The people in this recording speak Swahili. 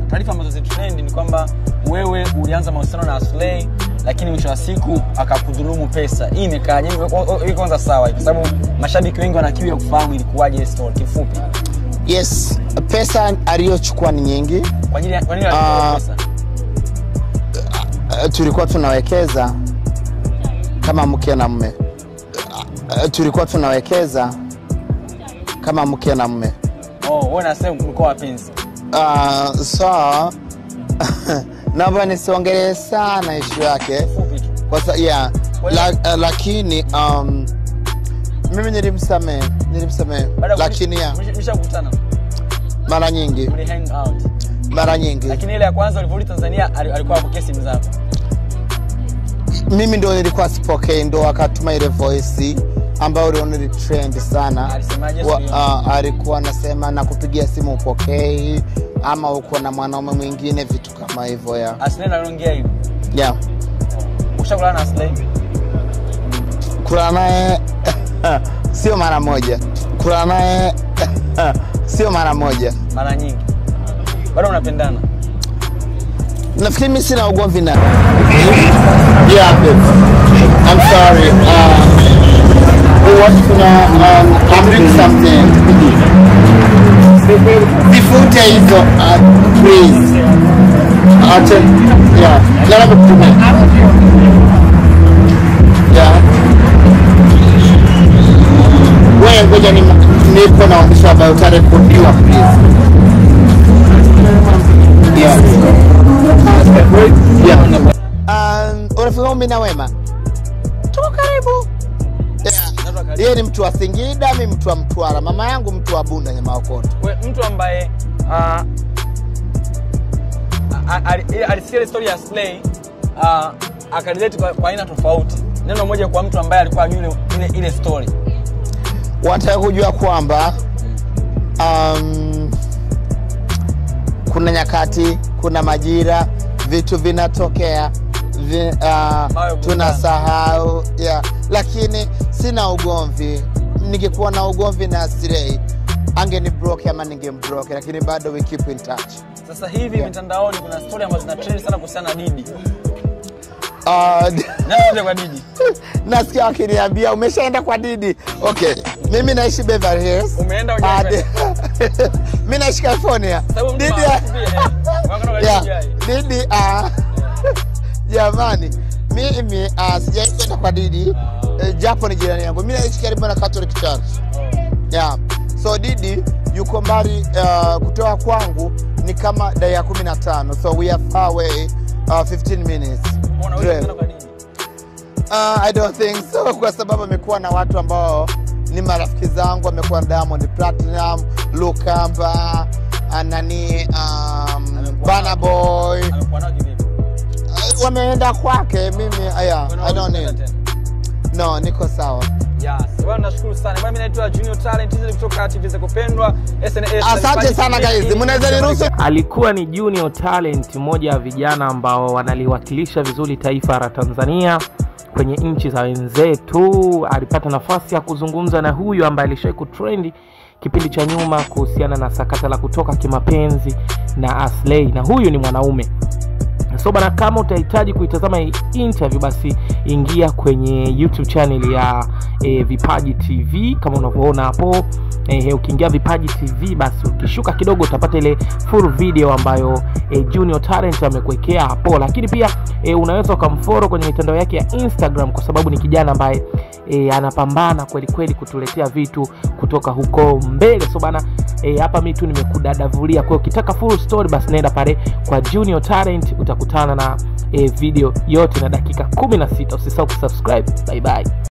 taarifa ambazo zitrend ni kwamba wewe ulianza mahusiano na Aslay lakini mwisho wa siku akakudhulumu pesa. Hii imekaaje? Hii kwanza sawa, kwa sababu mashabiki wengi wana kiu ya kufahamu ilikuwaje hii story kifupi. yes pesa aliyochukua ni nyingi Kwa ajili ya kwa nini alikuwa Ah. pesa? uh, tulikuwa tunawekeza kama mke na mme uh, tulikuwa tunawekeza kama mke na mme Oh, wewe unasema mlikuwa wapenzi. uh, so naomba nisiongelee sana ishu yake Fupi tu. kwa sa, yeah, Kwa hiyo- la, uh, lakini um, mimi nilimsamehe nilimsamehe Baada ya lakini ya, mlisha- mlishakutana, mara nyingi mli hang out. mara nyingi Lakini ile ya kwanza ulivyorudi Tanzania ali- alikuwa apokee simu zako. mimi ndo nilikuwa sipokei ndo akatuma ile voice ambayo uliona ili trend sana Alisemaje Wa, siku hiyo? uh, alikuwa anasema nakupigia simu upokei ama uko na mwanaume mwingine vitu kama hivyo ya Aslay anaongea hivyo. yeah. Ushakulana na Aslay? kula naye sio mara moja kula naye sio mara moja Mara nyingi. Bado unapendana? nafikiri mi sina ugomvi na yeah, babe. I'm sorry. Uh, what kuna um, I'm doing something. Before hizo uh, please. Acha yeah. Lala kutumia. Yeah. Wewe ngoja ni nipo naonyesha ambayo utarekodiwa please. Yeah. Yeah. Um, urafiki wangu mimi na Wema tuko karibu. Yeah. Yeye ni mtu wa Singida, mi mtu wa Mtwara, mama yangu mtu wa Bunda Nyamaokoto. We, mtu ambaye uh, alisikia ile story ya Slay uh, akarelate kwa, kwa aina tofauti. Neno moja kwa mtu ambaye alikuwa ajui ile, ile, ile story. Wanataka kujua kwamba um, kuna nyakati, kuna majira, vitu vinatokea vi, uh, Ambayo tunasahau yeah. Lakini sina ugomvi. Ningekuwa na ugomvi na Slay angeni block ama ningemblock, lakini bado we keep in touch. Sasa hivi Yeah. mitandaoni kuna story ambazo zina trend sana kuhusiana na Didi. Uh, Nani moja kwa Didi? nasikia wakiniambia umeshaenda kwa Didi. Okay, mimi naishi Beverly Hills. Umeenda Ah, hujaenda? di- mi naishi California. Sababu mtu Didi, maarufu pia, eh. Wako na yeah, Didi. Didi, ah, jamani, mimi ah, sijawahi kwenda kwa Didi eh, japo ni jirani yangu. Mi naishi karibu na Catholic Church. Oh. Yeah. So Didi yuko mbali uh, kutoka kwangu ni kama dakika 15 so we are far away uh, 15 minutes Unaweza drive. kwenda kwa Didi. Uh, I don't think so kwa sababu amekuwa na watu ambao ni marafiki zangu, amekuwa na Diamond Platinum, Lukamba, uh, nani um, Amekuwa Burna na- Boy Amekuwa nao kivipi? uh, wameenda kwake. Mimi uh, yeah, Unaweza I don't kwenda need. tena. No, niko sawa. Yes. Bwana nashukuru sana. Bwana mimi naitwa Junior Talent hizi ni kutoka TV za kupendwa SNS. Asante sana guys, mnaweza niruhusu alikuwa ni junior talent mmoja wa vijana ambao wanaliwakilisha vizuri taifa la tanzania kwenye nchi za wenzetu alipata nafasi ya kuzungumza na huyu ambaye alishawai kutrendi kipindi cha nyuma kuhusiana na sakata la kutoka kimapenzi na aslei na huyu ni mwanaume so bana kama utahitaji kuitazama hii interview basi ingia kwenye youtube channel ya e, vipaji tv kama unavyoona hapo e, ukiingia vipaji tv basi ukishuka kidogo utapata ile full video ambayo e, junior talent amekuwekea hapo lakini pia e, unaweza ukamforo kwenye mitandao yake ya instagram kwa sababu ni kijana ambaye e, anapambana kweli kweli kutuletea vitu kutoka huko mbele so bana e, hapa mi tu nimekudadavulia kwa hiyo ukitaka full story basi naenda pale kwa junior talent utakutana na e, video yote na dakika 16 usisahau kusubscribe bye bye